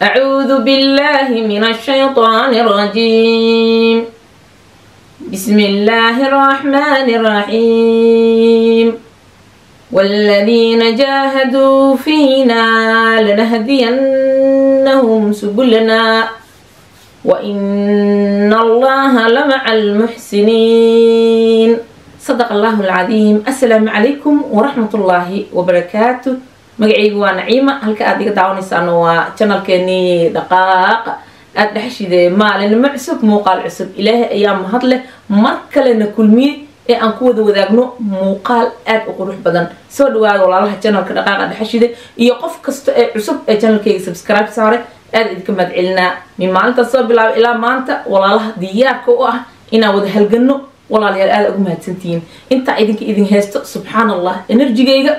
أعوذ بالله من الشيطان الرجيم بسم الله الرحمن الرحيم والذين جاهدوا فينا لنهدينهم سبلنا وإن الله لمع المحسنين صدق الله العظيم السلام عليكم ورحمة الله وبركاته magacaygu waa naciima halka aad iga daawanaysaana waa janalkeenii dhaqaaqa aada dhexshide maalinimo cusub muuqaal cusub ilaahay ayaa mahad leh mar kalena kulmiye ee aan ku wada wadaagno muuqaal aada u qurux badan soo dhawaada walaalaha janalka dhaqaaqa dhexshide iyo qof kasta ee cusub ee janalkayga subscribe saare aada idinka mahad celinaa min maalintaas soo bilaaba ilaa maanta walaalaha diyaarka u ah inaan wada halgano walaalayaal aada ugu mahadsantihiin intaa idinka idin haysto subxaan allah enerjigayga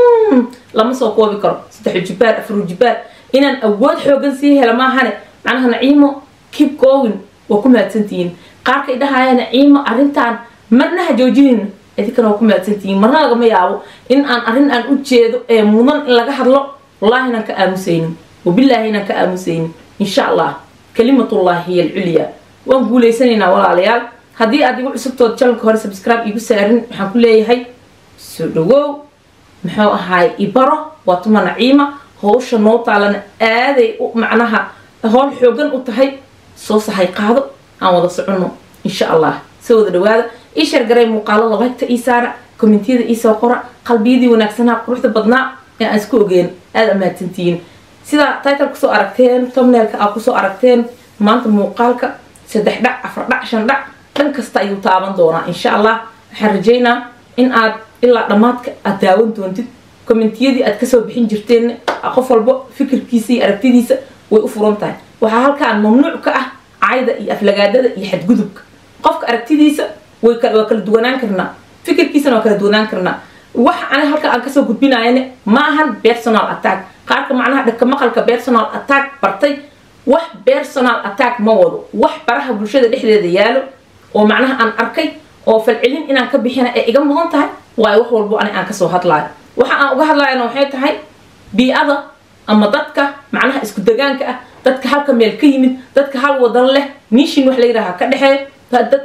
lama soo koobi karo saddex jibaar afar jibaar inaan awood xoogan sii hela maahane macnaha naciimo keep going waa ku mahadsantihiin qaarka idhahaya naciimo arrintan marna ha joojinin idinkana waa ku mahadsantihiin marna lagama yaabo in aan arrin aan u jeedo ee mudan in laga hadlo wallahi inaan ka aamusaynin wabilaahi inaan ka aamusaynin insha allah kalimatullahi hiya alculya waan guulaysanaynaa walaalayaal haddii aad igu cusubtood janalka hore subscribe igu saarin waxaan ku leeyahay soo dhawow muxuu ahaay ibaro waa tuma naciima howsha noo taalana aaday macnaha howl xoogan u tahay soo sahay qaado aan wada soconno insha allah soo wada dhawaada ii shargaray muuqaalada lagta ii saara kommentiyada iisoo qora qalbiyadii wanaagsanaa quruxda badnaa ee aan isku ogeen aada amahadsantihiin sidaa title kusoo aragteen tomneelka aad kusoo aragteen maanta muuqaalka saddex dhac afar dhac shan dhac dhan kasta ayuu taaban doonaa insha allah waxaan rajaynaa in aad ilaa dhammaadka aad daawan doontid kommentiyadii aad kasoo bixin jirteen qof walbo fikirkiisa iyo aragtidiisa way u furan tahay waxaa halkaan mamnuuc ka ah cayda iyo aflagaadada iyo xadgudubka qofka aragtidiisa waa kala duwanaan karnaa fikirkiisana waa kala duwanaan karnaa waxa ani halka aan kasoo gudbinayane ma ahan personal attack qaarka macnaha dhaka maqalka personal attack bartay wax personal attack ma wado wax baraha bulshada dhexdeeda yaalo oo macnaha aan arkay oo falcelin inaan ka bixina ee iga mudan tahay waayo wax walbo ani aan kasoo hadlaayo waxa aan uga hadlayana waxay tahay bii-ada ama dadka macnaha isku degaanka ah dadka halka meel ka yimid dadka hal wadan leh nishin wax la yidhaaha ka dhexeeyo dad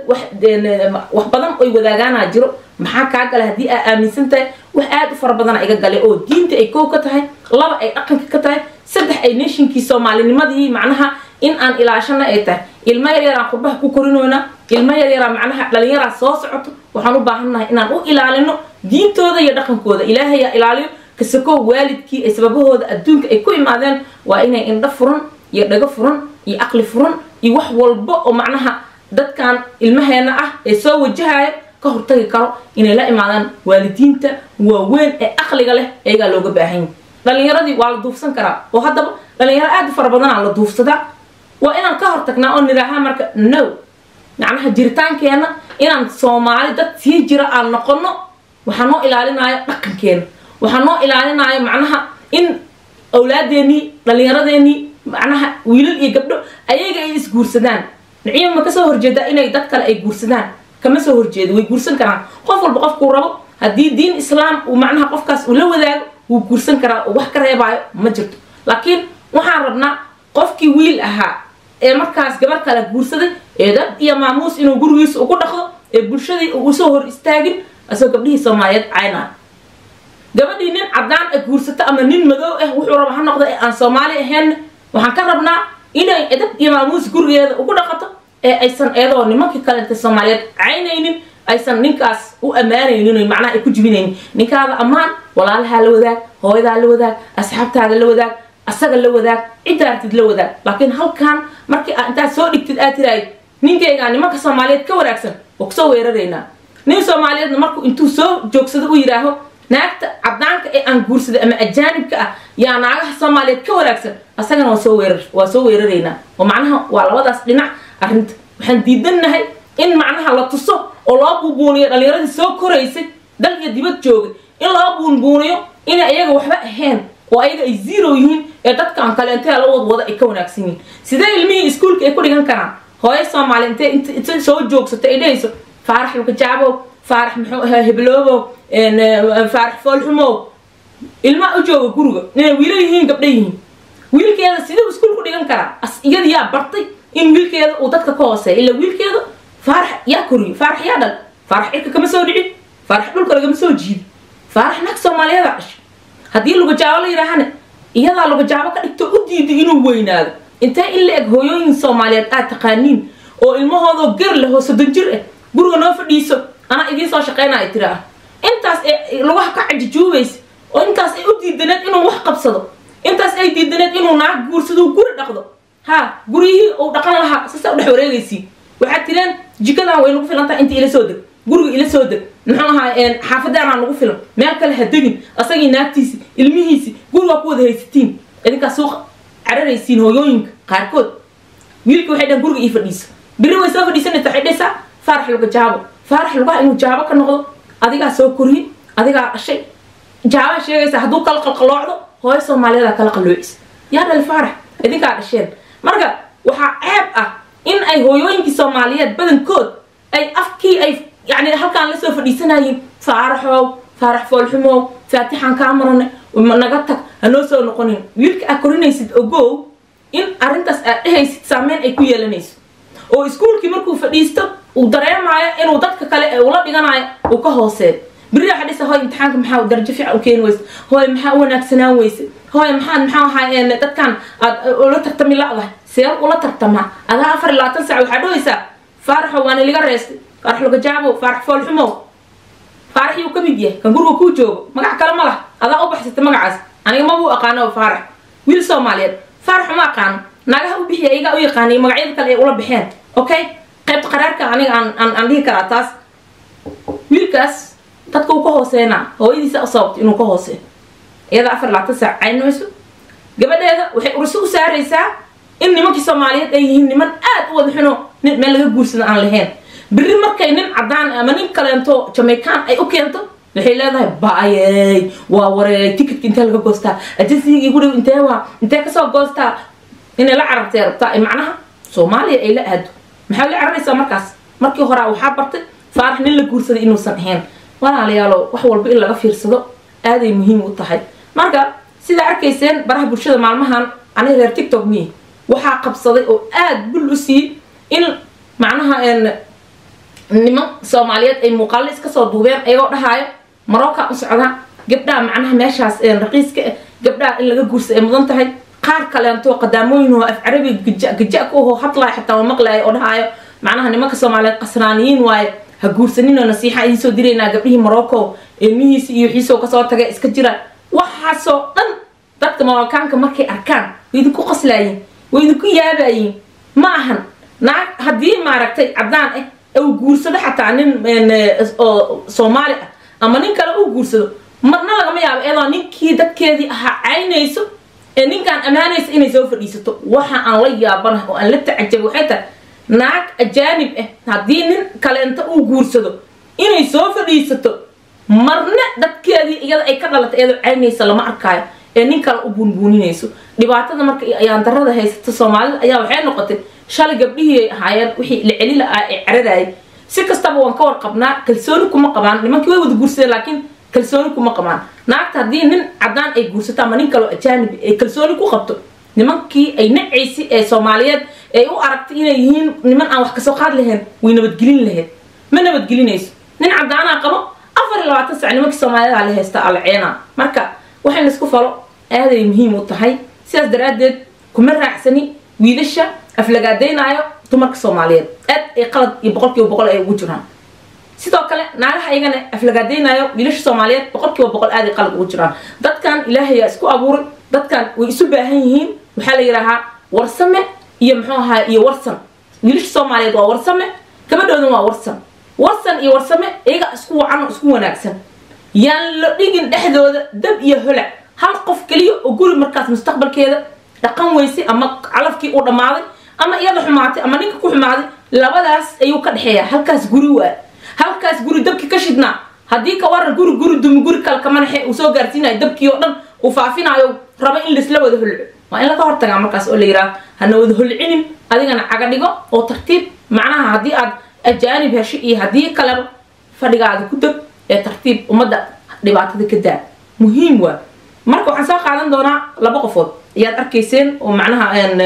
wax badan oy wadaagaanaa jiro maxaa kaa gala haddii aa aaminsan tahay wax aada u fara badana iga gale oo diinta ay koow ka tahay laba ay dhaqanka ka tahay saddex ay nashinkii soomaalinimadii macnaha in aan ilaashana ay tahay ilmo yaryaraan qurbaha ku korinoynaa ilmo yaryaraa macnaha dhalinyaraa soo socoto waxaan u baahannahay inaan u ilaalino diintooda iyo dhaqankooda ilaahayaa ilaaliyo kasakoo waalidkii ay sababahooda adduunka ay ku imaadeen waa inay indho furan iyo dhago furan iyo aqli furan iyo wax walba oo macnaha dadkan ilmaheena ah ee soo wajahaya ka hortagi karo inay la imaadaan waalidiinta waaweyn ee aqliga leh ayagaa looga baahanya dhalinyaradii waa la duufsan karaa oo haddaba dhalinyaro aada u fara badanaa la duufsadaa waa inaan ka hortagnaa oo nidhaahaa marka no macnaha jiritaankeenna inaan soomaali dad sii jira aan noqono waxaa noo ilaalinayo dhaqankeena waxaa noo ilaalinayo macnaha in awlaadeenii dhalinyaradeenii macnaha wiilal iyo gabdho ayaga ay isguursadaan naciima ma kasoo horjeedaa inay dad kale ay guursadaan kama soo horjeedo way guursan karaan qof walba qofkuu rabo haddii diin islaam uu macnaha qofkaas uu la wadaago wuu guursan karaa oo wax ka reebaayo ma jirto laakiin waxaan rabnaa qofkii wiil ahaa ee markaas gabar kale guursaday ee dad iyo maamuus inuu gurigiisa ugu dhaqdo ee bulshadii uu usoo hor istaagin asagoo gabdhihii soomaaliyeed caynaa gabadhii nin caddaan a guursato ama nin madow ah wuxuu raba ha noqda ee aan soomaali ahayn waxaan ka rabnaa inay edab iyo maamuus gurigeeda ugu dhaqato ee aysan eedoo nimankii kalenta soomaaliyeed caynaynin aysan ninkaas u ammaanaynin macnaha ay ku jibinaynin ninkaada ammaan walaalahaa la wadaag hooyadaa la wadaag asxaabtaada la wadaag asaga la wadaag cidda artid la wadaag laakiin halkan markii aa intaad soo dhigtid aad tiraahid ninkaygaa nimanka soomaaliyeed ka wanaagsan waa kusoo weeraraynaa nin soomaaliyeedna markuu intuu soo joogsado u yidhaaho naagta caddaanka ee aan guursaday ama ajaanibka ah yaa naagaha soomaaliyeed ka wanaagsan asagana waa soo weerar waa soo weeraraynaa oo macnaha waa labadaas dhinac arrinta waxaan diidannahay in macnaha la tuso oo loo buubuuniyo dhalinyaradii soo koraysay dal iyo dibad joogay in loo buunbuuniyo inay ayaga waxba ahayn oo ayaga ay zero yihiin ee dadkan kale intee la wadwada ay ka wanaagsan yihiin sidee ilmihii iskuulka ay ku dhigan karaan hooyo soomaali intee inta soo joogsato ay dhehayso faarax lukajaabow faarax muxuu ahaa hebloobow faarax foolxumow ilmaa u jooga guriga inay wiilo yihiin gabdha yihiin wiilkeeda siduu iskuul ku dhigan karaa as iyada yaa bartay in wiilkeeda uu dadka ka hooseeya ila wiilkeeda faarax yaa koriyo faarax yaa dhal faarax cirka kama soo dhicin faarax dhulka lagama soo jiidi faarax naag soomaaliyeeda dhashay haddii lugajaabo la yidhaahana iyadaa lugajaabo ka dhigto u diiday inuu weynaado intee in la eg hooyooyin soomaaliyeed aad taqaaniin oo ilmahoodoo gar leh oo soddon jir ah guriga noo fadhiiso anaa idiin soo shaqaynaya tiraa intaas ee lugaha ka cajijuubaysa oo intaas ay u diidaneed inuu wax qabsado intaas ay diidaneed inuu naag guursado guri dhaqdo ha guryihii uu dhaqan lahaa sasa u dhex wareegaysiin waxaad tireen jikadan way nagu filan tahay inta ila soo deg guriga ila soo deg muxuu ahaa xaafadaanaa nagu filan meel kale ha degin asagii naagtiisi ilmihiisi gurigaa ku wada haysatiin idinkaa suuqa cararaysiin hooyooyinka qaarkood wiilka waxay dhahan guriga ii fadhiisa biri way soo fadhiisanaysa waxay dhaysaa faarax luga jaabo faarax lugaha inuu jaabo ka noqdo adigaa soo koriyey adigaa dhashay jaabaa sheegaysa hadduu kala qalqaloocdo hooyo soomaaliyadaa kala qalloocisa yaa dhali faarax idinkaa dhasheen marka waxaa ceeb ah in ay hooyooyinkii soomaaliyeed badankood ay afkii ay yani halkaan lasoo fadhiisanayeen faaraxow faarax foolxumow faatixaan kaa marane naga tag hanoo soo noqonin wiilka aad korinaysid ogow in arrintaas aad dhehaysid saameyn ay ku yeelanayso oo iskuulkii markuu fadhiisto uu dareemaayo inuu dadka kale ee ula dhiganayo uu ka hooseeyo beri waxa dhisa hooy imtixaanka maxaa darajo fiican u keeni weyse hooy maxaa u wanaagsanaan weyse hooy maxaad maxaa ahaa dadkan aad ula tartami la'dahay see ula tartamaa adaa afar iyo labaatan saac waxaa dhahaysaa faaraxo waana liga reestay faarax lugajaabo faarax foolxumow faarax yuu ka mid yahay kan guriga kuu joogo magac kale ma lah adaa u baxsatay magacaas aniga mabuu aqaano faarax wiil soomaaliyeed faarax uma aqaano naagaha u bixiya iyagaa u yaqaanay magacyada kale ay ula baxeen okay qaybta qaraarka aniga aan aan dhihi karaa taas wiilkaas dadka uu ka hooseynaa hooyadiisa u sababta inuu ka hooseeyo iyada afar labaatan saac caynmayso gabadheeda waxay urso u saaraysaa in nimankii soomaaliyeed ay yihiin niman aad u wada xuno nin meel laga guursada aan lahayn beri markay nin cadaan ama nin kaleento jamaican ay u keento waxay leedahay baayey waa wareey ticketka intee laga goostaa ajensigii igu dhow intee waa intee kasoo goostaa inay la carartay rabtaa macnaha soomaaliya ay la aado maxaa la cararaysaa markaas markii horaa waxaa bartay faarax nin la guursaday inuusan ahayn walaalayaalo wax walba in laga fiirsado aaday muhiim u tahay marka sidaa arkayseen baraha bulshada maalmahan aniga reer tictok miye waxaa qabsaday oo aada bul u siiyey in macnaha niman soomaaliyeed ay muuqaalo iska soo duubeen ayagoo dhahaayo marookaa u socdaa gabdhaha macnaha meeshaas raqiiska ah gabdhaha in laga guursa ay mudan tahay qaar kaleento qadaamooyin oo af carabi gaja gaja ku ahoo hadlaayo xataa waa maqlaayo oo dhahaayo macnaha nimanka soomaaliyeed qasraaniyiin waaye ha guursaninoo nasiixa idiin soo diraynaa gabdhihii morocco ilmihiisi iyo wixiisoo kasoo tagay iska jira waxaasoo dhan dadka marookaanka markay arkaan way idinku qoslaayiin way idinku yaabayiin ma ahan naag haddii maaragtay caddaan ah uu guursado xataa nin oo soomaali ah ama nin kale uu guursado marna lagama yaabo iyadoo ninkii dadkeedii ahaa caynayso ee ninkaan ammaanaysa inay soo fadhiisato waxa aan la yaabanahay oo aan la tacajabay waxay tahay naag ajaanib ah haddii nin kaleenta uu guursado inay soo fadhiisato marna dadkeedii iyada ay ka dhalatay iyadoo caynaysa lama arkaayo ee nin kale u buunbuuninayso dhibaatada marka ayaan darada haysata soomaalida ayaa waxay noqotay shalay gabdhihii ay ahaayeen wixii la celi la-aa ee caradaayay si kastaba waan ka warqabnaa kalsooni kuma qabaan nimankii way wada guursadeen laakiin kalsooni kuma qabaan naagta haddii nin caddaan ay guursato ama nin kaloo ajaanib ay kalsooni ku qabto nimankii ay nacaysi ee soomaaliyeed ay u aragtay inay yihiin niman aan wax kasoo qaad lahayn way nabadgelin lahayd ma nabadgelinayso nin caddaanaa qabo afar iyo labaatan sac nimankii soomaaliyeed la haysta alaceena marka waxay laisku falo aaday muhiim u tahay sidaas daraaddeed kuma raacsani wiilasha aflagaadaynaayo dumarka soomaaliyeed aad ay qalad iyo boqolkiiba boqol ay ugu jiraan sidoo kale naagaha iyagana aflagaadaynaayo wiilasha soomaaliyeed boqolkiiba boqol aad ay qalad ugu jiraan dadkan ilaahayaa isku abuuray dadkan way isu baahan yihiin waxaa la yidhaahaa warsame iyo muxuu ahaa iyo warsan wiilasha soomaaliyeed waa warsame gabadhoodan waa warsan warsan iyo warsame iyaga isku wacan oo isku wanaagsan yaan la dhigin dhexdooda dab iyo holac hal qof keliya oo guri markaas mustaqbalkeeda dhaqan weyse ama calafkii uu dhammaaday ama iyada xumaatay ama ninka ku xumaaday labadaas ayuu ka dhexeeya halkaas guri waa halkaas guri dabkii ka shidnaa haddii ka waran guri guri dumi guri kale kamanaxe uu soo gaarsiinayo dabkii oo dhan uu faafinayo rabo in laisla wada holco waa in laga hortagaa markaas oo la yidhaha hana wada holcinin adigana caga dhigo oo tartiib macnaha haddii aad ajaanib hesho iyo haddii kaleba fadhigaada ku deg ee tartiib ummadda dhibaatada ka daa muhiim waa marka waxaan soo qaadan doonaa laba qofood ayaad arkayseen oo macnaha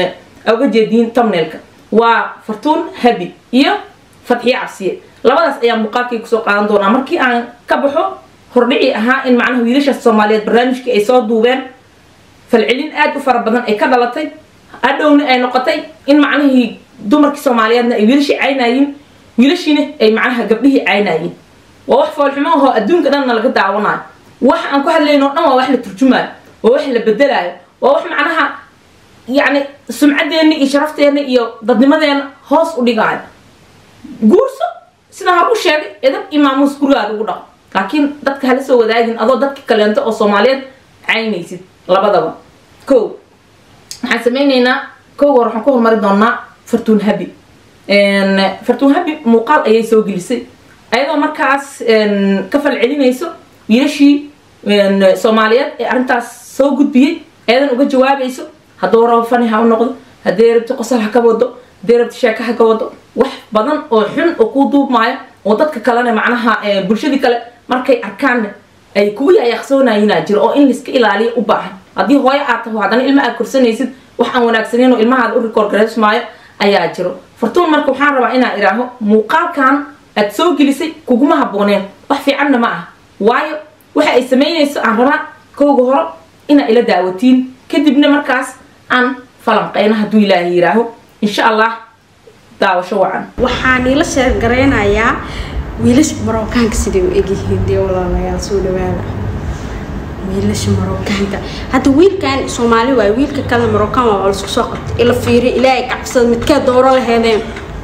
uga jeediin tomneelka waa fartuun habi iyo fadxiye cabsiye labadaas ayaa muuqaalkii kusoo qaadan doonaa markii aan ka baxo hordhici ahaa in macnaha wiilashaas soomaaliyeed barnaamijkii ay soo duubeen falcelin aad u fara badan ay ka dhalatay adhowna ay noqotay in macnihii dumarkii soomaaliyeedna ay wiilashii caynayiin wiilashiina ay macnaha gabdhihii caynayiin waa wax foolxumo ahoo adduunka dhanna laga daawanayo wax aan ku hadlayno o dhan waa wax la turjumaayo waa wax la bedelaayo waa wax macnaha yacni sumcadeenna iyo sharafteena iyo dadnimadeena hoos u dhigaayo guurso sidaan hor u sheegay edab iyo maamuus gurigaada ugu dhaqo laakiin dadka hala soo wadaagin adoo dadka kaleento oo soomaaliyeed caynaysid labadaba ko waxaan sameyneynaa kowga hore waxaan ku horumari doonaa fartuun habi fartuun habi muuqaal ayay soo gelisay ayadoo markaas ka falcelinayso wiilashii soomaaliyeed ee arrintaas soo gudbiyey ayadan uga jawaabayso hadduu rabo fani ha u noqdo haddii rabti qosol ha ka wado haddii rabti sheeka ha ka wado wax badan oo xun oo kuu duubmaayo oo dadka kalena macnaha bulshadii kale markay arkaan ay kugu yaayaqsoonayinaa jiro oo in laiska ilaaliyo u baahan haddii hooyo aad taho haddana ilma aad korsanaysid wax aan wanaagsaneyn oo ilmahaada u rikoor garaysmaayo ayaa jiro fartuun marka waxaan rabaa inaan idhaaho muuqaalkan aad soo gelisay kuguma habbooneen wax fiicanna ma ah waayo waxa ay samaynayso aan rabaa kowga horo inaa ila daawatiin kadibna markaas aan falanqeyno hadduu ilaahay yidhaaho insha allah daawasho wacan waxaan ila sheergaraynayaa wiilasha marookaanka siday u egyihiin dee walaalayaal soo dhawaada wiilasha marookaanka hadda wiilkan soomaali waay wiilka kale marookaan waa laisku soo qabtay ila fiiri ilaahay kacbsada midkee dooro laheedeen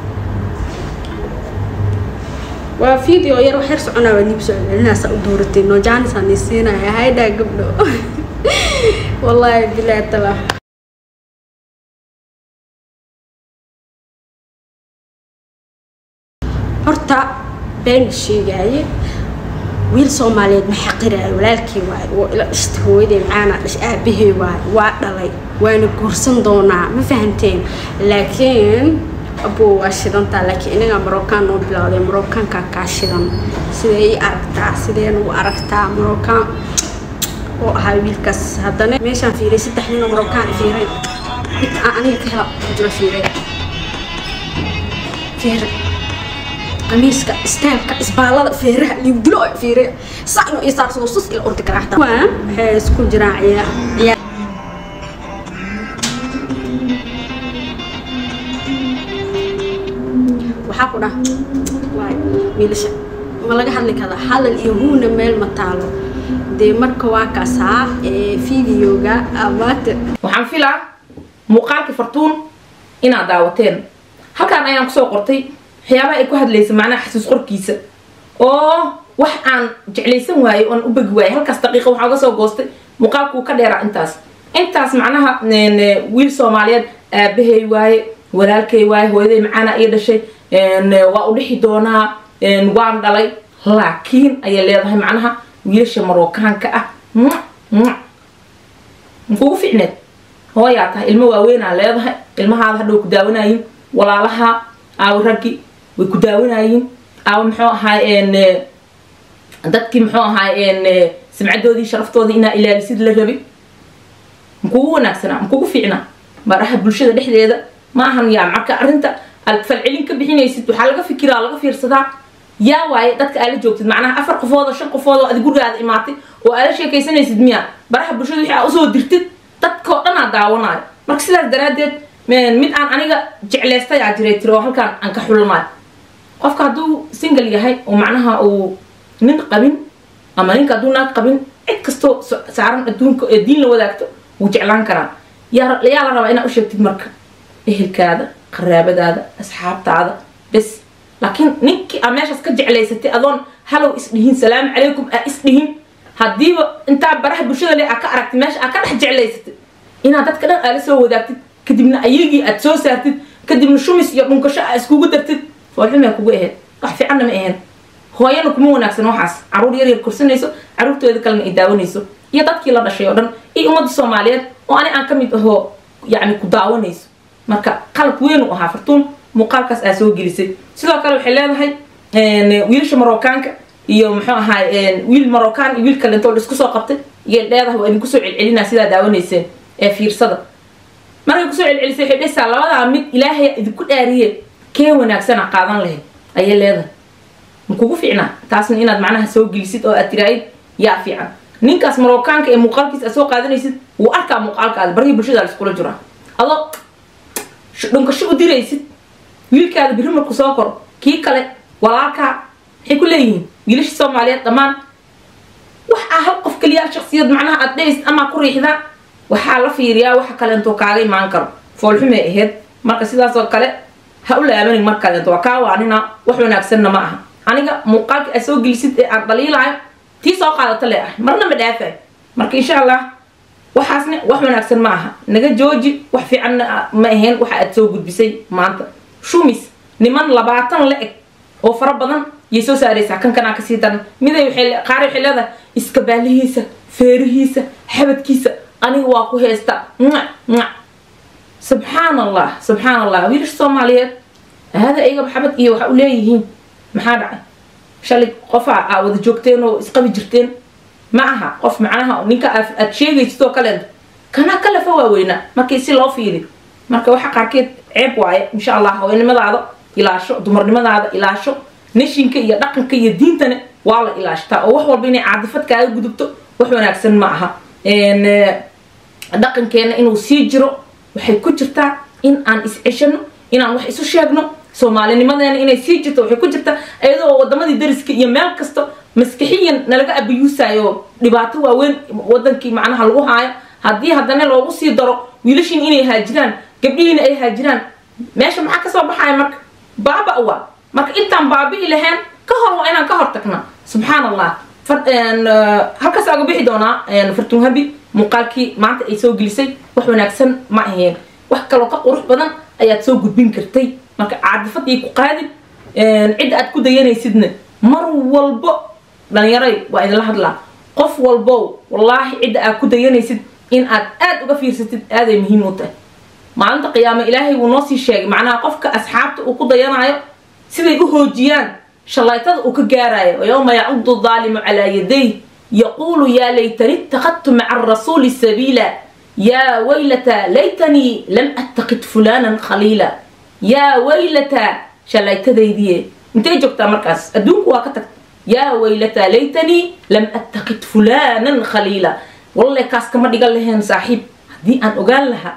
waa video yar wax yar soconaa waa niib soo celinaasa u dooratay noojaanisaa nii siinaya haydhaa gabdho wallaahi bilaa tala horta been sheegaaye wiil soomaaliyeed ma xaqiraayo walaalkii waaye waa ila dhashtay hooyaday macaana dhash aabahey waaye waa dhalay waana guursan doonaa ma fahanteen laakiin abuu waa shidantaa laakiin inagaa marookaan noo bilowday marookaankaa kaa shidan sidee ii aragtaa sideen u aragtaa marookaan oo ahaa wiilkaas haddana meeshaan fiiray saddex nin oo marookaan fiiray mid aan aniga ka hela ku jiro fiiray fiiray qamiiska istaamka isbaalada feeraha liibdilo fiire saa inuu ii saarsado sus ila ordi karaa xataa waa waxay isku jiraan ciyaar ciyaar waxaa ku dhah waay wiilasha ma laga hadli karaa hadal iyo huuna meel ma taalo dee marka waa kaasaa videoga amaate waxaan filaa muuqaalkii fartuun inaad daawateen halkaan ayaan kusoo qortay waxyaabaha ay ku hadlaysa macnaha xasuus qorkiisa oo wax aan jeclaysan waayo oon u begi waayay halkaas daqiiqa waxaa uga soo goostay muuqaalkuu ka dheeraa intaas intaas macnaha wiil soomaaliyeed aabahay waaye walaalkay waaye hooyaday macaana ii dhashay waa u dhixi doonaa waan dhalay laakiin ayay leedahay macnaha wiilasha marookaanka ah kugu ficneed hooyaa tahay ilmo waaweynaa leedahay ilmahaada hadhow ku daawanayin walaalaha aawo raggi way ku daawanayiin aawo muxuu ahaay dadkii muxuu ahaay simcadoodii sharaftoodii inaa ilaalisid la rabay makugu wanaagsanaa makugu fiicnaa maraha bulshada dhexdeeda ma ahan yaa marka arrinta aad falcelin ka bixinaysid waxaa laga fikiraa laga fiirsadaa yaa waaye dadka aala joogtid macnaha afar qofood oo shan qofood oo adi gurigaada imaatay oo aala sheekaysanaysid miya baraha bulshada wixii aa usoo dirtid dadkao dhan aa daawanayo marka sidaas daraaddeed mid aan aniga jeclaystay aa jiray tiri oo halkaan aan ka xulanayo qofka hadduu single yahay oo macnaha uu nin qabin ama ninka hadduu naag qabin cid kastoo saaran adduunka ee diin la wadaagto wuu jeclaan karaa yaa yaa la rabaa inaad u sheegtid marka ehelkaada qaraabadaada asxaabtaada bes laakiin ninkii aa meeshaas ka jeclaysatay adoon halow isdhihin salaamu calaykum aa isdhihin haddiiba intaa baraha bulshada le aa ka aragtid meesha aa ka dhex jeclaysatay inaad dadka dhan aala soo wadaagtid kadibna ayagii aad soo saartid kadibna shumis iyo dhunkasho aa iskugu dartid foolxumaa kugu aheyd wax fiicanna ma ahayn hooyana kuma wanaagsan waxaas caruur yar yar korsanayso caruurtooda kalena ay daawanayso iyo dadkii la dhashay oo dhan iyo ummadda soomaaliyeed oo ani aan ka mid ahoo yacni ku daawanayso marka qalad weyn u ahaa fartuun muuqaalkaas aa soo gelisay sidoo kale waxay leedahay wiilasha marookaanka iyo muxuu ahaay wiil marookaan iyo wiil kalentoo isku soo qabtay iyay leedahay waa idinku soo celcelinaa sidaa daawanayseen ee fiirsada markay kusoo celcelisay waxay dhehaysaa labadaa mid ilaahay idinku dhaariye kee wanaagsana qaadan lahayd ayay leedahay ma kugu fiicnaa taasna inaad macnaha soo gelisid oo aad tiraahid yaa fiican ninkaas marookaanka ee muuqaalkiisa aad soo qaadanaysid wuu arkaa muuqaalkaada barihii bulshada laiskula jiraa adoo dhunkasho u diraysid wiilkaada biri marku soo koro kii kale walaalkaa maxay ku leeyihiin wiilasha soomaaliyeed dhammaan wax aa hal qof keliya shaksiyad macnaha aad dhehaysid amaa ku riixdaa waxaa la fiiriyaa waxa kaleentuu kaaga imaan karo foolxumay ahayd marka sidaasoo kale ha u laabanin mar kaleento waa kaa waanina wax wanaagsanna ma aha aniga muuqaalka aad soo gelisid ee aan dhaliilayo tii soo qaadata le ah marna ma dhaafayo marka insha allah waxaasne wax wanaagsan ma aha naga jooji wax fiicanna ma ahayn waxa aad soo gudbisay maanta shumis niman labaatan la eg oo fara badan yay soo saaraysaa kan kanaa kasii daran miday qaar waxay leedahay iska baalihiisa feerihiisa xabadkiisa aniga waa ku heesta subxaan allah subxaan allah wiilasha soomaaliyeed hada iyaga xabad iyo waxa u leeyihiin maxaa dhacay shalay qofa aa wada joogteen oo isqabi jirteen ma aha qof macnaha ninka aad sheegaysid oo kaleento kana kalefa waaweynaa markii si loo fiiri marka waxa qaarkeed ceeb waaye insha allah haweenimadaada ilaasho dumarnimadaada ilaasho nashinka iyo dhaqanka iyo diintana waa la ilaashtaa oo wax walba inay caadifad kaaga gudubto wax wanaagsan ma aha dhaqankeena inuu sii jiro waxay ku jirtaa in aan is-ceshano inaan wax isu sheegno soomaalinimadeena inay sii jirto waxay ku jirtaa iyadoo wadamadii dariska iyo meel kasta maskixiyan nalaga abiyuusayo dhibaato waaweyn wadankii macnaha lagu haayo haddii haddana loogu sii daro wiilashiin inay haajiraan gabdhihiina ay haajiraan meesha maxaa kasoo baxaya marka baaba waa marka intaan baabi'i lahayn ka hor waa inaan ka hor tagnaa subxaan allah halkaas aga bixi doonaa fartunhabi muuqaalkii maanta ay soo gelisay wax wanaagsan ma aheen wax kaloo ka qurux badan ayaad soo gudbin kartay marka caadifadii ku qaadin cidda aad ku dayanaysidna mar walbo dhalinyaray waa idinla hadlaa qof walbow wallaahi cidda aad ku dayanaysid in aad aada uga fiirsatid aaday muhiim u tahay maalinta qiyaamo ilaahay wuu noo sii sheegay macnaha qofka asxaabta uu ku dayanayo siday u hoojiyaan shalaytada uu ka gaarayo wayowma yacudu daalimu calaa yaday yaquulu yaa laytani itakadtu maca arasuuli sabiila yaa waylata laytanii lam attakid fulanan khaliila yaa waylata shalaytadaydiye intay joogtaa markaas adduunku waa ka tagta yaa waylata laytanii lam attakid fulanan khaliila walle kaas kama dhigan laheen saaxiib haddii aan ogaan lahaa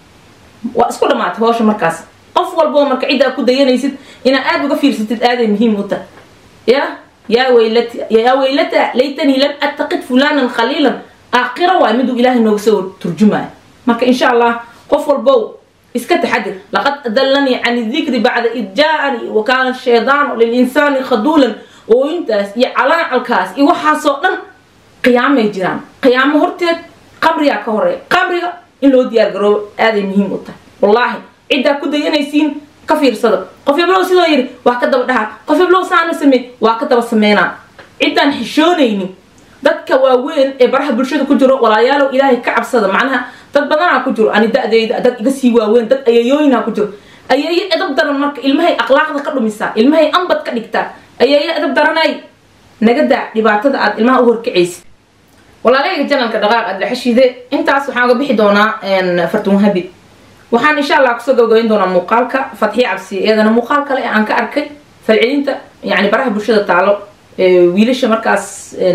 waa isku dhamaatay howsha markaas qof walboo marka ciddaa ku dayanaysid inaad aada uga fiirsatid aaday muhiim u tahay ya yaa waylat yaa waylata laytanii lam attakid fulanan khaliilan aakhira waay miduu ilaahay nooga soo turjumayo marka insha allah qof walbow iska taxadir laqad adallanii can dikri bacda id jaa-anii wa kaana shaydaanu lilinsaani khaduulan oo intaas iyo calaacalkaas iyo waxaasoo dhan qiyaamay jiraan qiyaamo horteed qabrigaa ka horeeya qabriga in loo diyaar garoobo aaday muhiim u tahay wallaahi ciddaa ku dayanaysiin ka fiirsada qof heblow sidoo yiri waa ka daba dhaha qof heblow saana samey waa ka daba sameynaa ciddaan xishoonaynin dadka waaweyn ee baraha bulshada ku jiro walaalayaalow ilaahay ka cabsada macnaha dad badanaa ku jiro ani da-deyda dad iga sii waaweyn dad ayeeyooyinaa ku jiro ayeeyo edab daran marka ilmahay akhlaaqda ka dhumisaa ilmahay ambad ka dhigtaa ayeeyo edab daranay naga daa dhibaatada aad ilmaha u horkacaysid walaalayga janalka dhaqaaq adlaxashiide intaas waxaan uga bixi doonaa fartunhabi waxaan insha allah kusoo gabagabayn doonaa muuqaalka fatxiya cabsi iyadana muuqaal kale aan ka arkay falcelinta yani baraha bulshada taalo wiilasha markaas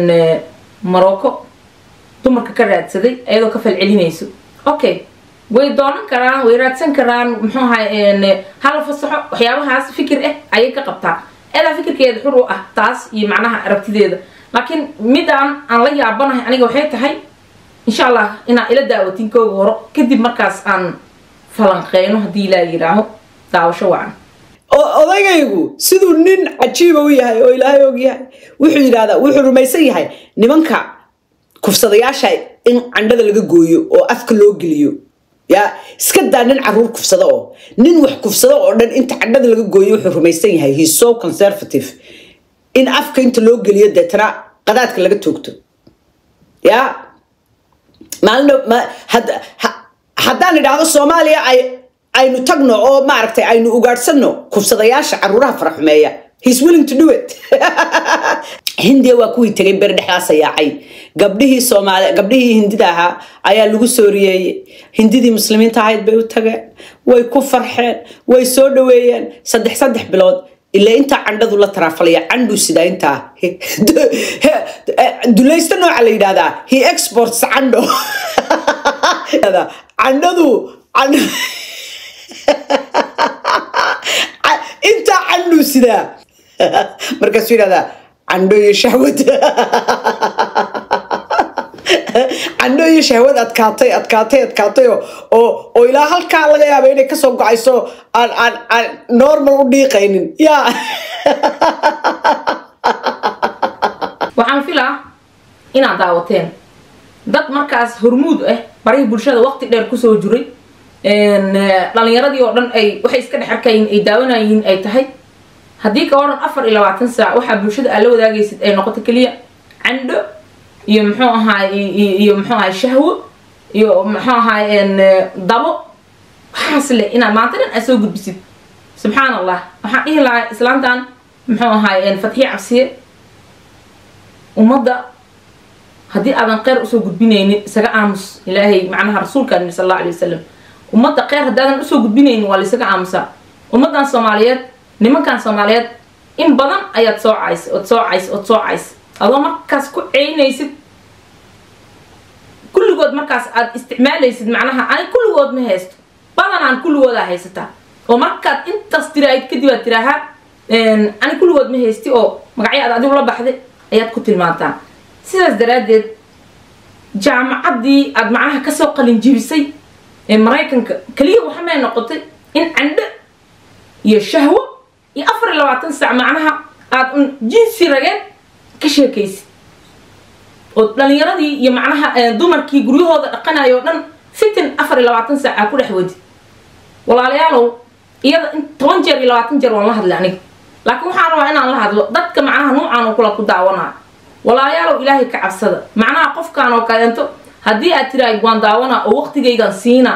marocco dumarka ka raadsaday iyadoo ka falcelinayso okay way doonan karaan way raadsan karaan muxuu ahay hala fasaxo waxyaabahaas fikir ah ayay ka qabtaa eedaa fikirkeeda xur u ah taas iyo macnaha aragtideeda laakiin midaan aan la yaabanahay aniga waxay tahay insha allah inaan ila daawatin kooga horo kadib markaas aan falanqeyno haddii ilaa yidhaaho daawasho wacan odagaygu siduu nin cajiiba u yahay oo ilaahay og yahay wuxuu yidhahdaa wuxuu rumaysan yahay nimanka kufsadayaasha in candhada laga gooyo oo afka loo geliyo ya iska daa nin caruur kufsada oo nin wax kufsada oo dhan inta candhada laga gooyo wuxuu rumaysan yahay he so conservative in afka inta loo geliyo deetana qadaadka laga toogto ya maalin haddaan idhaahdo soomaaliya ay aynu tagno oo maaragtay aynu ugaadhsanno kufsadayaasha caruuraha faraxumeeya he's willing to do it hindiya waa kuwii tegay beri dhexdaasa yaacay gabdhihii soomaali gabdhihii hindida ahaa ayaa lagu soo riyeeyey hindidii muslimiinta ahayd bay u tageen way ku farxeen way soo dhaweeyeen saddex saddex bilood ilaa intaa candhadu la taraafalaya candhu sidaa intaa dulaysta nooca la yidhahdaa he exports candho candhadu intaa candhu sidaa markaasuu yidhahdaa candho iyo shahwad candho iyo shahwad adkaatay adkaatay adkaatay oo oo ilaa halkaa laga yaaba inay kasoo go-ayso aan aan aan normal u dhiiqaynin ya waxaan filaa inaad daawateen dad markaas hormuud ah barihii bulshada waqti dheer kusoo jiray dhalinyaradii oo dhan ay waxay iska dhex arkayin ay daawanayiin ay tahay haddii ka waran afar iyo labaatan saac waxaa bulshada aad la wadaagaysid ay noqoto keliya candho iyo muxuu ahaay iyo muxuu ahaay shahwo iyo muxuu ahaay dabo waxaas leh inaad maanta dhan aad soo gudbisid subxaan allah waxaan dhihi lahaa islaantan muxuu ahaay fatxiye cabsiye ummadda haddii aadan kheyr usoo gudbinaynin isaga aamus ilaahay macnaha rasuulkaan yiri sal alla alay wasalam ummadda kheyr haddaadan usoo gudbinaynin waa laysaga aamusaa ummaddan soomaaliyeed nimankan soomaaliyeed in badan ayaad soo cays ood soo cays ood soo cays adoo markaas ku ceynaysid kulligood markaas aad isticmaalaysid macnaha ani kulligood ma haysto badanaan kulligoodaa haysataa oo markaad intaas tiraahid kadib aad tiraahaa ani kulligood ma haysti oo magacyo aad adigu la baxday ayaad ku tilmaantaa sidaas daraaddeed jaamacaddii aad macnaha kasoo qalin jibisay ee maraykanka keliya waxamay noqotay in candho iyo shahwo iyo afar iyo labaatan saac macnaha aad un jinsi rageed ka sheekaysid oo dhalinyaradii iyo macnaha dumarkii guryahooda dhaqanayo o dhan fitin afar iyo labaatan saac aa ku dhex wadi walaalayaalow iyada in toban jeer iyo labaatan jeer waan la hadlay aniga laakiin waxaan rabaa inaan la hadlo dadka macnaha nuucaan oo kula ku daawanaa walaalayaalow ilaahay ka cabsada macnaha qofkaan oo kaleento haddii aad tiraahid waan daawanaa oo waqtigaygan siina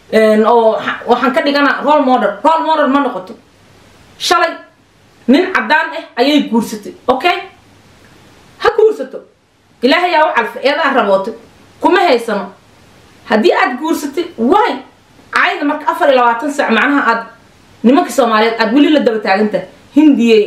oo waxaan ka dhiganaa role model role model ma noqoto shalay nin caddaan ah ayay guursatay okay ha guursato ilaahay yaa u calfa eedaa rabootay kuma haysano haddii aad guursatay way caayda marka afar iyo labaatan saac macnaha aad nimanka soomaaliyeed aad weli la daba taagantahay hindiyay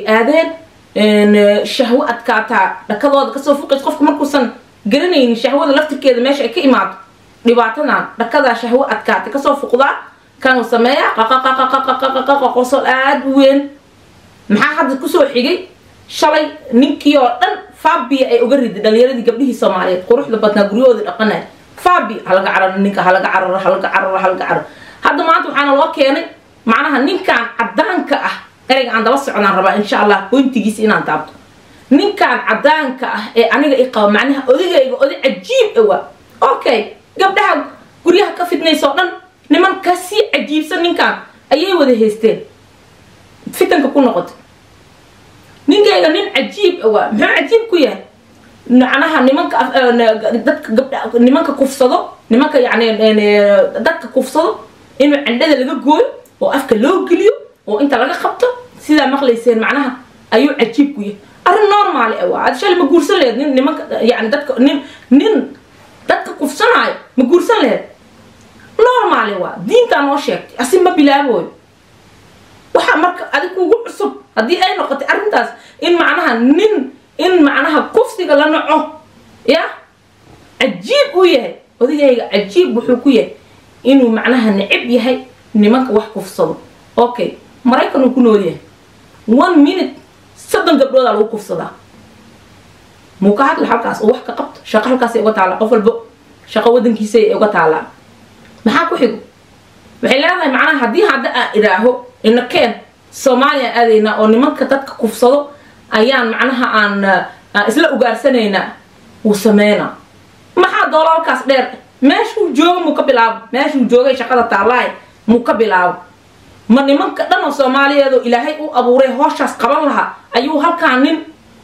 aadeen shahwo adkaataa dhakadooda kasoo fuqays qofka markuusan garanaynin shahwada laftirkeeda meesha ay ka imaado dhibaatadan dhakadaa shahwo adkaatay kasoo fuqdaa kanuu sameeyaa qaqaqaqaqaqaqaqaqa qosol aada u weyn maxaa hadda kusoo xigay shalay ninkii oo dhan fabia ay uga riday dhalinyaradii gabdhihii soomaaliyeed quruxda badnaa guryahoodii dhaqanaya fabi halaga cararo ninka halaga cararo halaga cararo halaga cararo hadda maanta waxaana loo keenay macnaha ninkan caddaanka ah ereyga aan daba socdaan rabaa insha allah boyntigiisa inaan taabto ninkan caddaanka ah ee aniga i qaba macnaha odagayga oday cajiib awa okay gabdhaha guryaha ka fidnaysa oo dhan niman kasii cajiibsan ninkan ayay wada haysteen fitanka ku noqotay ninkayga nin cajiib awa muxuu cajiib ku yahay macnaha nimanka dadka gabdha nimanka kufsado nimanka yani dadka kufsado inuu candhada laga gooyo oo afka loo geliyo oo inta laga qabto sidaa maqlayseen macnaha ayuu cajiib ku yahay arrin normaali ah waa ad shalay ma guursan laheyd nin nimanka yani dadka nin nin dadka kufsanaayo ma guursan laheyd normaali waa diintaa noo sheegtay asi ma bilaabooyo waxaa marka adig kugu cusub haddii ay noqotay arrintaas in macnaha nin in macnaha kufsiga la naco ya cajiib uu yahay odagayga cajiib wuxuu ku yahay inuu macnaha necib yahay nimanka wax kufsado okay maraykan uu ku nool yahay one minute soddon gabdhoodaa lagu kufsadaa muu ka hadla halkaas oo wax ka qabto shaqo halkaasay uga taallaa qof walbo shaqo wadankiisay uga taallaa maxaa ku xigo waxay leedahay macnaha haddii hadda aan idhaaho inakeen soomaaliya aadaynaa oo nimanka dadka kufsado ayaan macnaha aan isla ugaarsanaynaa wuu sameynaa maxaa doolaalkaas dheer meeshuu jooga muu ka bilaabo meeshuu joogay shaqada taallaay muu ka bilaabo ma nimanka dhan oo soomaaliyeedoo ilaahay u abuuray hooshaas qaban lahaa ayuu halkaa nin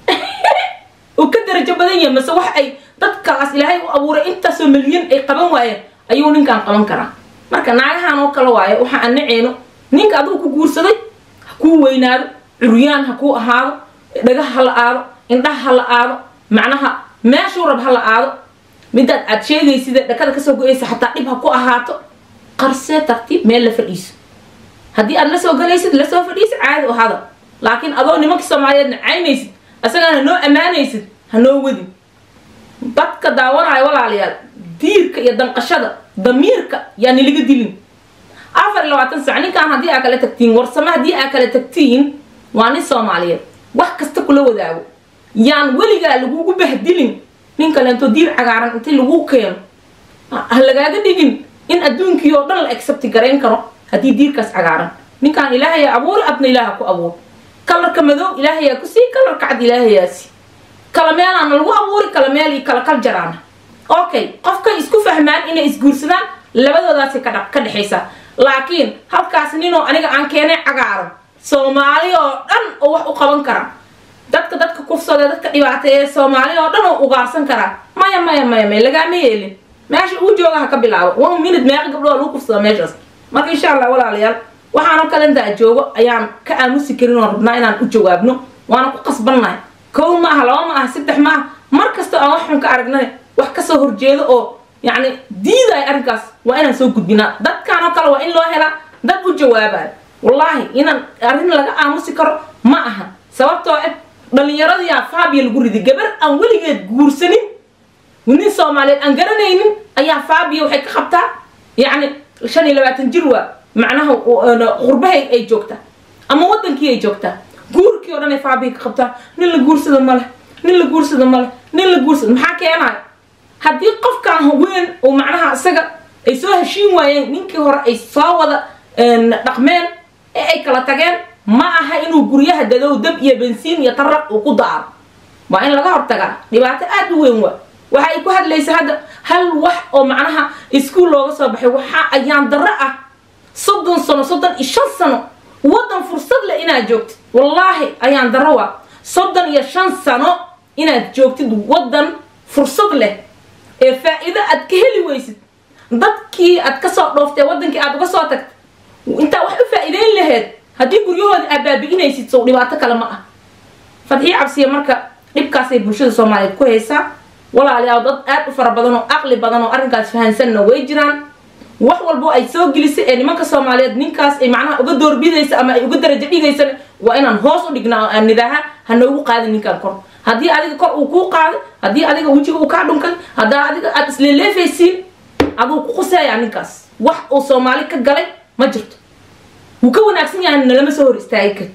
uu ka darajo badan yahay mase wax ay dadkaas ilaahay u abuuray intaasoo milyan ay qaban waayeen ayuu ninkan qaban karaa marka naagahan oo kale waaye waxa aan naceyno ninka adigu ku guursaday ha kuu weynaado curyaan ha kuu ahaado dhagaha ha la aado indhaha ha la aado macnaha meeshuu rab ha la aado midaad aad sheegaysida dhakada kasoo go-aysa xataa dhib ha ku ahaato qarsee tartiib meel la fadhiiso haddii aad la soo galaysid lasoo fadhiisid caadi u hada laakiin adoo nimankii soomaaliyeedna caynaysid asagana hanoo ammaanaysid hanoo wadin dadka daawanayo walaalayaal diirka iyo danqashada damiirka yaa niliga dilin afar iyo labaatan sac ninkaan haddii aa kala tagtiin warsame haddii aa kala tagtiin waa nin soomaaliyeed wax kasta kula wadaago yaan weligaa lagugu bahdilin nin kaleento diir cagaaran intii lagu keeno ha lagaaga dhigin in adduunkii oo dhan la accepti garayn karo haddii diirkaas cagaaran ninkaan ilaahayaa abuuri adna ilaaha ku abuur kalarka madow ilaahayaa ku sii kalarka cad ilaahayaasi kala meelaana lagu abuuri kala meel iyo kala kal jaraana okay qofkay isku fahmaan inay isguursadaan labadoodaasi ka ka dhexaysa laakiin halkaas ninoo aniga aan keenay cagaaran soomaali oo dhan oo wax u qaban kara dadka dadka kufsada dadka dhibaateeye soomaali oo dhan oo ugaarsan karaa maya maya maya maya lagaama yeelin meesha uu jooga ha ka bilaabo one minute meeqa gabdhoo lagu kufsada meeshaas marka insha allah walaalayaal waxaanoo kale intaa joogo ayaan ka aamusi karin oo rabnaa inaan u jawaabno waana ku qasbannahay kow ma aha laba ma aha saddex ma aha mar kastoo aan wax xun ka aragnay wax kasoo horjeedo oo yacni diidaya arrinkaas waa inaan soo gudbinaa dadkaan oo kale waa in loo helaa dad u jawaabayo wallaahi inaan arrin laga aamusi karo ma aha sababtoo ah dhallinyaradiyaa faabiya lagu riday gabar aan weligeed guursanin nin soomaaliyeed aan garanaynin ayaa faabiya waxay ka qabtaa yacni shan iyo labaatan jir waa macnaha qurbahay ay joogtaa ama wadankii ay joogtaa guurkii oo dhan ay faabiya ka qabtaa nin la guursado male nin la guursado male nin la guursado maxaa keenayo haddii qofkaan weyn oo macnaha isaga ay soo heshiin waayeen ninkii hore ay soo wada dhaqmeen ee ay kala tageen ma aha inuu guryaha dadow dab iyo bensiin iyo taraq uu ku daaro waa in laga hortagaa dhibaato aad u weyn waa waxa ay ku hadlaysa hadda hal wax oo macnaha iskuol looga soo baxay waxa ayaan darro ah soddon sano soddon iyo shan sano waddan fursad leh inaad joogtid wallaahi ayaan darro waa soddon iyo shan sano inaad joogtid waddan fursad leh ee faa-iido aad ka heli weysid dadkii aad kasoo dhooftee wadankii aad uga soo tagtay intaa wax u faa-iideyn laheyd haddii guryahoodii aad baabi'inaysid sow dhibaato kale ma ah fadxiyo cabsiya marka dhibkaasay bulshada soomaaliyeed ku haysaa walaalayaal dad aad u fara badan oo aqli badan oo arrinkaas fahansanna way jiraan wax walbo ay soo gelisay ee nimanka soomaaliyeed ninkaas ay macnaha uga doorbidaysa ama ay uga darajo dhigaysana waa inaan hoos u dhignaa oo aan nidaaha ha noogu qaadin ninkaan kor haddii adiga kor uu kuu qaaday haddii adiga wejiga uu kaa dhunkay haddaa adiga aad isleeleefaysiin aduu ku quseeyaa ninkaas wax uu soomaali ka galay ma jirto wuu ka wanaagsan yahay nalama soo hor istaagi kar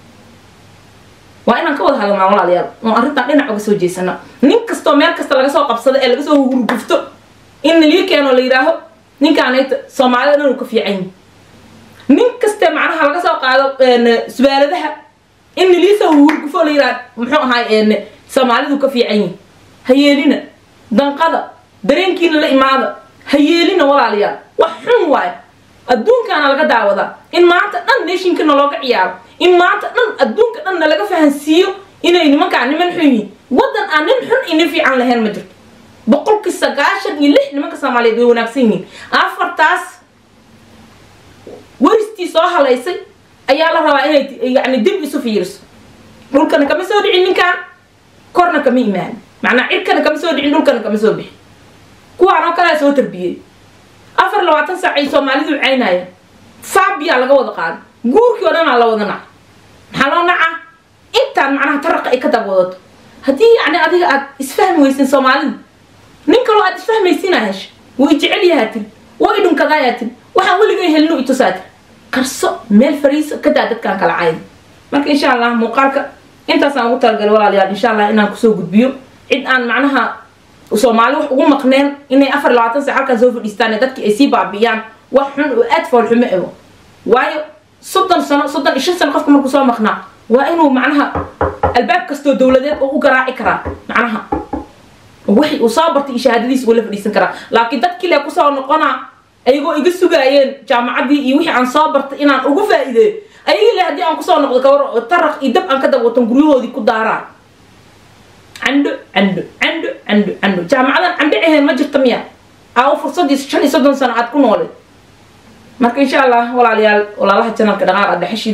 waa inaan ka wada hadalnaa walaalayaal oo arrintan dhinac uga soo jeesana nin kastoo meel kasta laga soo qabsado ee laga soo hurgufto in nalii keeno la yidhaaho ninkaanayta soomaalida dhan uu ka fiican yahi nin kaste macnaha laga soo qaado subaaladaha in nalii soo hurgufo la yidhaha muxuu ahaay soomaalidu ka fiican yihi ha yeelina danqada dareenkiina la imaada ha yeelina walaalayaal wax xun waayo adduunkaana laga daawadaa in maanta dhan neeshinkana looga ciyaaro in maanta dhan adduunka dhanna laga fahansiiyo inay nimankaan niman xun yihiin waddan aan nin xun iyo nin fiican lahayn ma jirto boqolkii sagaashan iyo lix nimanka soomaaliyeed way wanaagsan yihiin afartaas weristii soo halaysay ayaa la rabaa inay yani dib isu fiiriso dhulkana kama soo dhicin ninkaan korna kama imaan macnaa cirkana kama soo dhicin dhulkana kama soo bixin kuwaan oo kalea soo tarbiyey afar labaatan saac ay soomaalidu caynaya faabiyaa laga wada qaaday guurkii oo dhanaa la wada naca maxaa loo nacaa intaan macnaha taraqa ay ka dabwadato haddii yacni adiga aad isfahmi weysin soomaalida nin kaloo aad isfahmaysiinaa hesha wuu i jecel yahaa tiri waa i dhunkadaayaa tiri waxaan weligay helinu itusaa tiri qarso meel fariiso kadaa dadkaan kala cayda marka insha allah muuqaalka intaasaan ugu talagalay walaalayaal insha allah inaan kusoo gudbiyo cid aan macnaha soomaali wax ugu maqneen inay afar labaatan sac halkaan soo fadhiistaan dadkii ay sii baabi'iyaan wax xun oo aad foolxumo ego waayo soddon sano soddon iyo shan sano qofka markuu soo maqnaa waa inuu macnaha albaab kastoo dowladeed oo u garaaci karaa macnaha wixii uu soo bartay iyo shahaadadiisa ula fadhiisan karaa laakiin dadkii le kusoo noqonaa ayagoo iga sugaayeen jaamacaddii iyo wixii aan soo bartay inaan ugu faa'iideeyo ayagii le haddii aan kusoo noqdo kawar taraq iyo dab aan ka dabwatan guryahoodii ku daaraa candho candho candho candho candho jaamacadan candho ahayn ma jirta miya aa fursadii shan iyo soddon sano aad ku nooleed marka insha allah walaalayaal walaalaha janalka dhaqaaq adhexeshide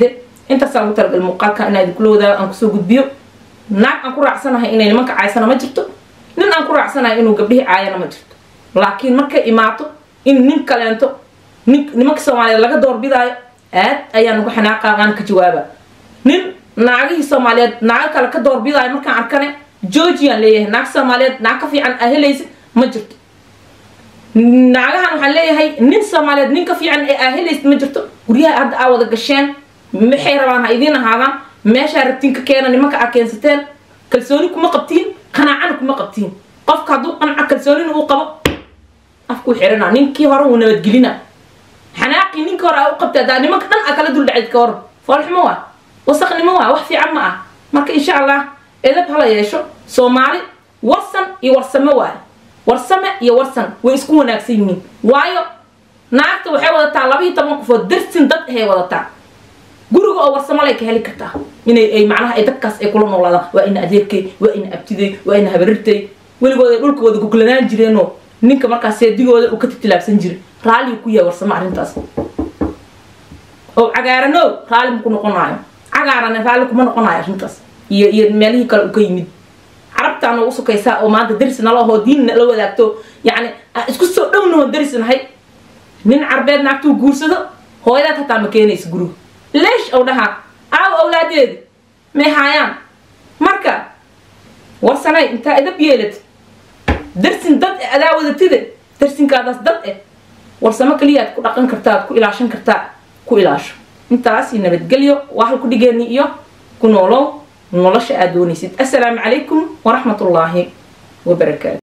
intaasaan ugu talagal muuqaalka inaa idinkula wadaago aan kusoo gudbiyo naag aan ku raacsanahay inay nimanka caaysana ma jirto nin aan ku raacsanahay inuu gabdhihii caayana ma jirto laakiin markay imaato in nin kaleento nin nimanka soomaaliyeed laga doorbidaayo aad ayaan uga xanaaqaaqaan ka jawaaba nin naagihii soomaaliyeed naago kale ka doorbidaayo markaan arkane georgian leeyahay naag soomaaliyeed naag ka fiican aa helaysa ma jirto naagahan waxaan leeyahay nin soomaaliyeed nin ka fiican ee aa helaysa ma jirto guryaha hadda aa wada gasheen maxay rabaan ha idiin ahaadaan meeshaa rabtiin ka keena nimanka aa keensateen kalsooni kuma qabtiin qanaacana kuma qabtiin qofka hadduu qanco kalsoonina uu qabo afkuu xirana ninkii hore wuu nabadgelina xanaaqii ninkii hore aa u qabta hadaa nimanka dhan aa kala dul dhacid ka hor foolxumo waa wasaqnimo waa wax fiican ma ah marka insha allah edab hala yeesho soomaali warsan iyo warsame waaye warsame iyo warsan way isku wanaagsan yihiin waayo naagta waxay wadataa labaiyo toban qofood darsin dad ahay wadataa guriga oo warsamo lay ka heli kartaa inay ay macnaha ay dadkaas ay kula noolaadaan waa ina adeerkay waa ina abtiday waa ina habarirtay weligood ay dhulkooda goglanaan jireenoo ninka markaas seedigooda uu ka titilaabsan jiray raalligu ku yahay warsamo arrintaas oo cagaaranow raalli maku noqonaayo cagaarane raalli kuma noqonayo arrintaas iyo iyo meelihii kale uu ka yimid carabtaa noogu sukaysaa oo maanta daris nala ahoo diin nala wadaagto yacni aan isku soo dhownaho daris nahay nin carbeed naagtuu guursado hooyadaad hataa ma keenaysa guriga leesh ow dhahaa aaw awlaadeedi may haayaan marka warsanay intaa idab yeelad darsin dad e adaa wadatide darsinkaadaas dad eh warsamo kaliya aad ku dhaqan kartaa aad ku ilaashan kartaa ku ilaasho intaas iyo nabadgelyo waa halku dhigeeni iyo ku noolow nolosha aad doonaysid assalaamu calaykum waraxmat ullaahi wabarakaatu